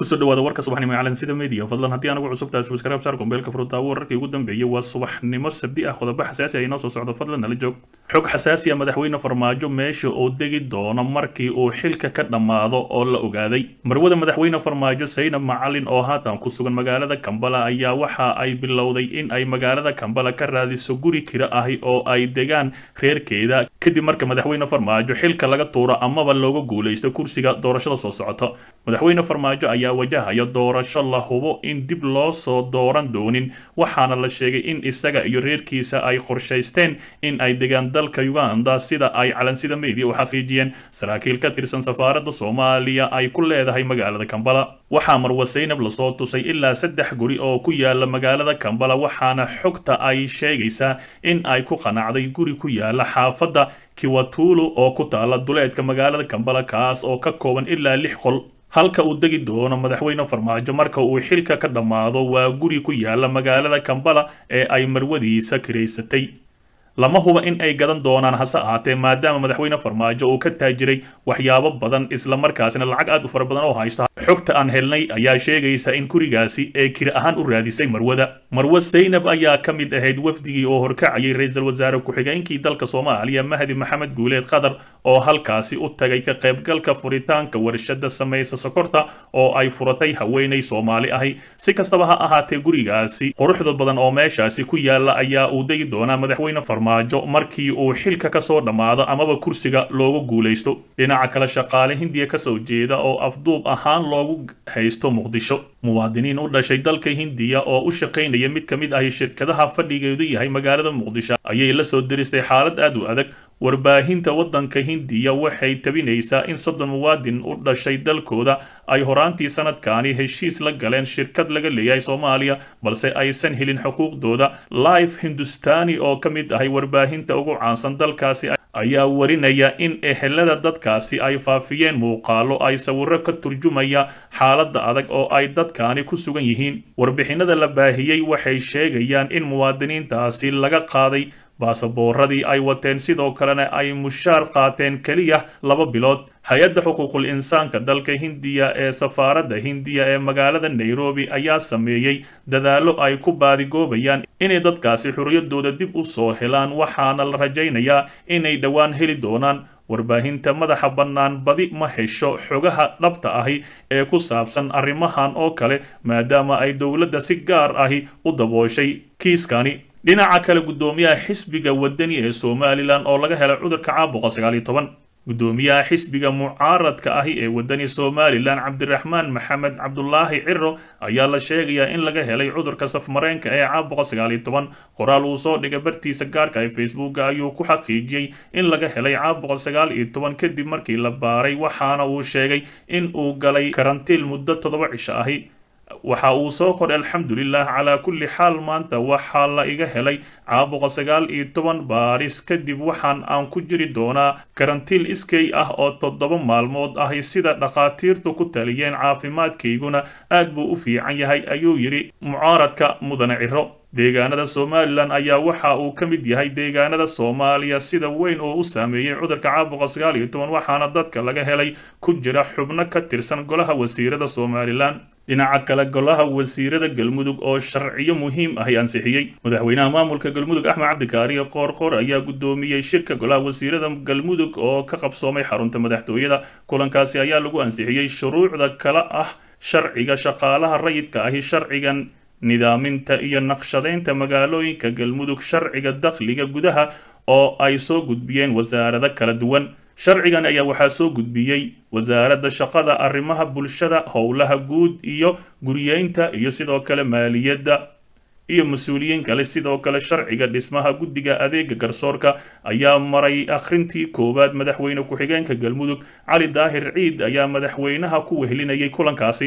kusoo dhawaada warka subaxnimo caalan sida media fadlan haddii anagu cusub tahay subscribe saar gombeelka furutaawo wararkii ugu dambeeyay waa subaxnimo sabdi ah qodobo xasaasi ah inoo soo socdo fadlan nala joog xog xasaasi ah madaxweyne farmaajo meesha oo degi doono markii uu xilka ka dhammaado oo la ogaaday marwada madaxweyne farmaajo saynab macalin oo haatan ku sugan magaalada kambala ayaa waxa ay bilowday in ay magaalada kambala ka raadiso guri kira ahi oo ay degaan reerkeeda kadib marka madaxweyne farmaajo xilka laga tuuro amaba looga guulaysto kursiga doorashada soo socota madaxweyne farmaajo ayaa wajahaya doorasho la hubo in dib loo soo dooran doonin waxaana la sheegay in isaga iyo reerkiisa ay qorshaysteen in ay degaan dalka uganda sida ay calansida media u xaqiijiyeen saraakiil ka tirsan safaaradda soomaaliya ay ku leedahay magaalada kambala waxaa marwa saynab lasoo tusay ilaa saddex guri oo ku yaala magaalada kambala waxaana xogta ay sheegaysaa in ay ku qanacday guri ku yaala xaafadda kiwatulu oo ku taala duleedka magaalada kambala kaas oo ka kooban ilaa lix qol halka uu degi doono madaxweyne farmaajo marka uu xilka ka dhammaado waa guri ku yaala magaalada kambala ee ay marwadiisa kiraysatay lama huba in ay gadan doonaan hase ahaatee maadaama madaxweyne farmaajo uu ka taajiray waxyaabo badan islamarkaasina lacag aad u fara badan oo haysta xogta aan helnay ayaa sheegaysa in gurigaasi ee kiri ahaan u raadisay marwada marwo saynab ayaa ka mid ahayd wafdigii oo horkacayay ra-iisul wasaare ku-xigeenkii dalka soomaaliya mahdi maxamed guuleed qatar oo halkaasi u tagay ka qaybgalka furitaanka warshada samaysa sokorta oo ay furatay haweenay soomaali ahi si kastaba ha ahaatee gurigaasi quruxda badan oo meeshaasi ku yaala ayaa uu degi doonaa madaxweyne farmaajo markii uu xilka ka soo dhammaado amaba kursiga loogu guulaysto dhinaca kale shaqaale hindiya kasoo jeeda oo afduub ahaan loogu haysto muqdisho muwaadiniin u dhashay dalka hindiya oo u shaqaynaya mid ka mid ahi shirkadaha fadhigeedu yahay magaalada muqdisho ayay la soo diristay xaalad aad u adag warbaahinta waddanka hindiya waxay tabinaysaa in soddon muwaadin u dhashay dalkooda ay horaantii sanadkaani heshiis la galeen shirkad laga leeyahay soomaaliya balse aysan helin xuquuqdooda life hindustani oo ka mid ahay warbaahinta ugu caansan dalkaasi ayaa warinaya in ehelada dadkaasi ay faafiyeen muuqaalo ay sawiro ka turjumaya xaaladda adag oo ay dadkaani ku sugan yihiin warbixinada la baahiyey waxay sheegayaan in muwaadiniintaasi laga qaaday baasaboorradii ay wateen sidoo kalena ay mushaar qaateen keliya laba bilood hay-adda xuquuqul insaanka dalka hindiya ee safaaradda hindiya ee magaalada nairobi ayaa sameeyey dadaallo ay ku baadigoobayaan inay dadkaasi xorriyaddooda dib u soo helaan waxaana la rajaynayaa inay dhowaan heli doonaan warbaahinta madaxa bannaan badi ma hesho xogaha dhabta ahi ee ku saabsan arrimahan oo kale maadaama ay dowladda si gaar ahi u dabooshay kiiskani dhinaca kale guddoomiyaha xisbiga wadani ee somalilan oo laga helay cudurka caabuqa sagaal iyo toban guddoomiyaha xisbiga mucaaradka ahi ee wadani somalilan cabdiraxmaan maxamed cabdulaahi ciro ayaa la sheegayaa in laga helay cudurka safmareenka ee caabuqa sagaal iyo toban qoraal uu soo dhigay bartiisa gaarka ee facebooka ayuu ku xaqiijiyey in laga helay caabuqa sagaal iyo toban kadib markii la baaray waxaana uu sheegay in uu galay karantiil muddo toddoba cisho ahi waxa uu soo qoray alxamdulilah calaa kulli xaal maanta waxaa la iga helay caabuqa sagaal iyo toban baaris kadib waxaan aan ku jiri doonaa karantiil iskay ah oo toddoba maalmood ahi sida dhakhaatiirtu ku taliyeen caafimaadkayguna aad buu u fiican yahay ayuu yidhi mucaaradka mudane ciro deegaanada somalilan ayaa waxa uu ka mid yahay deegaanada soomaaliya sida weyn oo u saameeyey cudurka caabuqa sagaal iyo toban waxaana dadka laga helay ku jira xubno ka tirsan golaha wasiirada somalilan dhinaca kale golaha wasiirada galmudug oo sharciyo muhiim ahi ansixiyey madaxweynaha maamulka galmudug axmed cabdikaariyo qoorqoor ayaa guddoomiyey shirka golaha wasiirada galmudug oo ka qabsoomay xarunta madaxtooyada kulankaasi ayaa lagu ansixiyey shuruucda kala ah sharciga shaqaalaha rayidka ahi sharcigan nidaaminta iyo naqshadaynta magaalooyinka galmudug sharciga dakhliga gudaha oo ay soo gudbiyeen wasaarado kala duwan sharcigan ayaa waxaa soo gudbiyey wasaaradda shaqada arrimaha bulshada howlaha guud iyo guriyeynta iyo sidoo kale maaliyadda iyo mas-uuliyiin kale sidoo kale sharciga dhismaha guddiga adeega garsoorka ayaa maray akhrintii koowaad madaxweyne ku-xigeenka galmudug cali daahir ciid ayaa madaxweynaha ku wehelinayay kulankaasi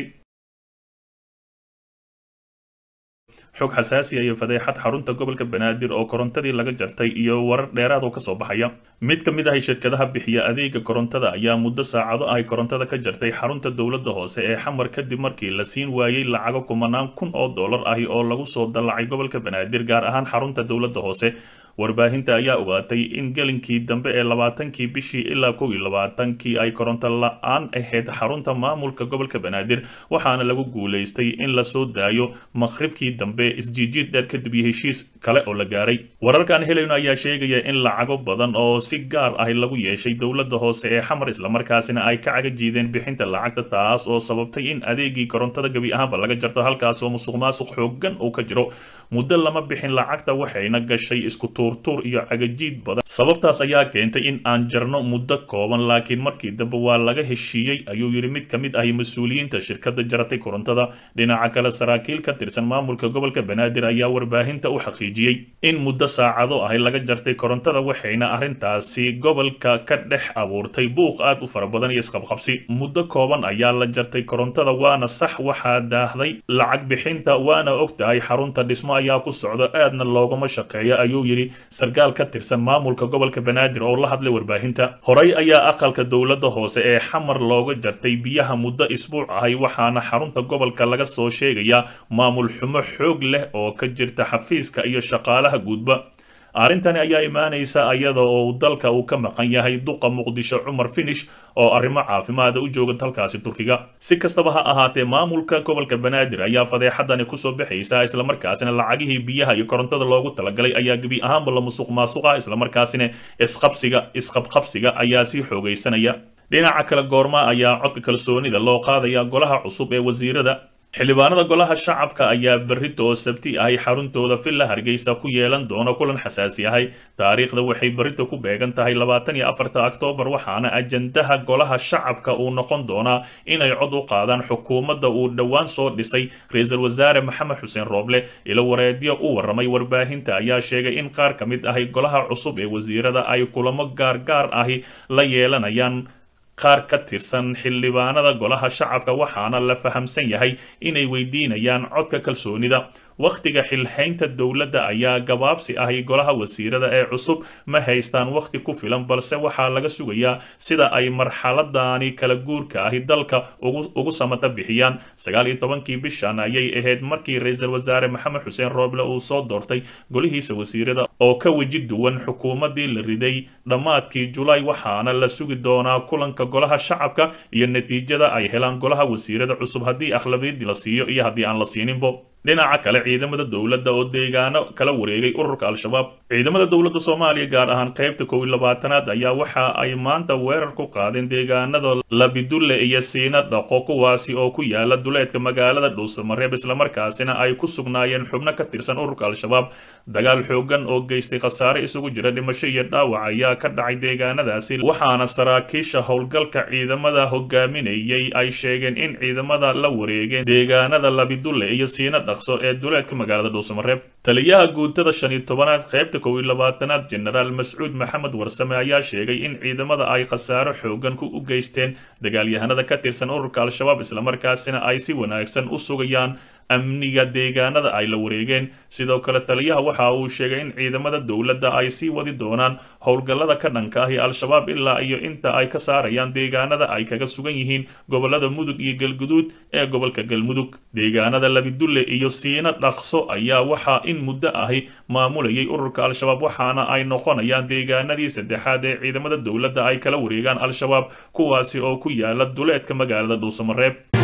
xog xasaasi iyo fadeexad xarunta gobolka banaadir oo korontadii laga jartay iyo warar dheeraad oo kasoo baxaya mid ka mid ah shirkadaha bixiya adeega korontada ayaa muddo saacado ay korontada ka jartay xarunta dowladda hoose ee xamar kadib markii la siin waayey lacago kumanaan kun oo dollar ahi oo lagu soo dallacay gobolka banaadir gaar ahaan xarunta dowladda hoose warbaahinta ayaa ogaatay in gelinkii dambe ee labaatankii bishii ilaa kow iyo labaatankii ay koronto la-aan ahayd xarunta maamulka gobolka banaadir waxaana lagu guulaystay in lasoo daayo maqhribkii dambe isjiijiid dheer kadib iyo heshiis kale oo la gaaray wararkaan helayno ayaa sheegaya in lacago badan oo si gaar ah lagu yeeshay dowladda hoose ee xamar islamarkaasina ay ka caga jiideen bixinta lacagta taas oo sababtay in adeegii korontada gebi ahaanba laga jarto halkaas oo musuq maasuq xoogan uu ka jiro muddo lama bixin lacagta waxayna gashay isku tuurtuur iyo cagajiid badan sababtaas ayaa keentay in aan jarno muddo kooban laakiin markii dambe waa laga heshiiyey ayuu yidhi mid ka mid ahi mas-uuliyiinta shirkadda jaratay korontada dhinaca kale saraakiil ka tirsan maamulka gobolka banaadir ayaa warbaahinta u xaqiijiyey in muddo saacado ahi laga jartay korontada waxayna arrintaasi gobolka ka dhex abuurtay buuq aad u fara badan iyo isqabqabsi muddo kooban ayaa la jartay korontada waana sax waxaa daahday lacag bixinta waana og tahay xarunta dhismo ayaa ku socda aadna loogama shaqeeya ayuu yidhi sarkaal ka tirsan maamulka gobolka banaadir oo la hadlay warbaahinta horey ayaa aqalka dowladda hoose ee xamar looga jartay biyaha muddo isbuuc ahay waxaana xarunta gobolka laga soo sheegayaa maamul xumo xoog leh oo ka jirta xafiiska iyo shaqaalaha guudba arrintani ayaa imaanaysa iyada oo dalka uu ka maqan yahay duqa muqdisho cumar finish oo arrimo caafimaada u jooga dalkaasi turkiga si kastaba ha ahaatee maamulka gobolka banaadir ayaa fadeexadani kusoo baxaysa islamarkaasina lacagihii biyaha iyo korontada loogu talagalay ayaa gebi ahaanba la musuq maasuqa islamarkaasina isqabsiga isqabqabsiga ayaa sii xoogaysanaya dhinaca kale goorma ayaa codka kalsoonida loo qaadaya golaha cusub ee wasiirada xildhibaanada golaha shacabka ayaa berrito oo sabti ahay xaruntooda villa hargeysa ku yeelan doona kulan xasaasi ahay taariikhda waxay berrito ku beegan tahay labaatan iyo afarta oktoobar waxaana ajandaha golaha shacabka uu noqon doonaa inay cod u qaadaan xukuumadda uu dhowaan soo dhisay ra-iisul wasaare maxamed xuseen rooble ilo wareedyo u warramay warbaahinta ayaa sheegay in qaar ka mid ahay golaha cusub ee wasiirada ay kulamo gaargaar ahi la yeelanayaan qaar ka tirsan xildhibaanada golaha shacabka waxaana la fahamsan yahay inay weydiinayaan codka kalsoonida wakhtiga xilhaynta dowladda ayaa gabaabsi ahi golaha wasiirada ee cusub ma haystaan wakhti ku filan balse waxaa laga sugayaa sida ay marxaladani kala guurka ahi dalka ugu samata bixiyaan sagaal iyo tobankii bishan ayay ahayd markii ra-iisul wasaare maxamed xuseen rooble uu soo doortay golihiisa wasiirada oo ka weji duwan xukuumaddii la riday dhammaadkii julaay waxaana la sugi doonaa kulanka golaha shacabka iyo natiijada ay helaan golaha wasiirada cusub haddii akhlabiyadii la siiyo iyo haddii aan la siininbo dhinaca kale ciidamada dowladda oo deegaano kala wareegay ururka al-shabaab ciidamada dowladda soomaaliya gaar ahaan qaybta kow iyo labaatanaad ayaa waxa ay maanta weerar ku qaadeen deegaanada labidulle iyo siina dhaqo kuwaasi oo ku yaala duleedka magaalada dhuusamareeb islamarkaasina ay ku sugnaayeen xubno ka tirsan ururka al-shabaab dagaal xoogan oo geystay khasaare isugu jira dhimasho iyo dhaawac ayaa ka dhacay deegaanadaasi waxaana saraakiisha howlgalka ciidamada hogaaminayay ay sheegeen in ciidamada la wareegeen deegaanada labidulle iyo siina ee duleedka magaalada dhuusamareeb taliyaha guutada shan iyo tobanaad qaybta kow iyo labaatanaad jenaraal mascuud maxamed warsame ayaa sheegay in ciidamada ay khasaaro xoogan ku u geysteen dagaalyahanada ka tirsan ururka al-shabaab islamarkaasina ay si wanaagsan u sugayaan amniga deegaanada ay la wareegeen sidoo kale taliyaha waxa uu sheegay in ciidamada dowladda ay sii wadi doonaan howlgallada ka dhanka ahi al-shabaab ilaa iyo inta ay ka saarayaan deegaanada ay kaga sugan yihiin gobolada mudug iyo galguduud ee gobolka galmudug deegaanada labidulle iyo siina dhaqso ayaa waxaa in muddo ahi maamulayay ururka al-shabaab waxaana ay noqonayaan deegaanadii saddexaad ee ciidamada dowladda ay kala wareegaan al-shabaab kuwaasi oo ku yaala duleedka magaalada dhuusamareeb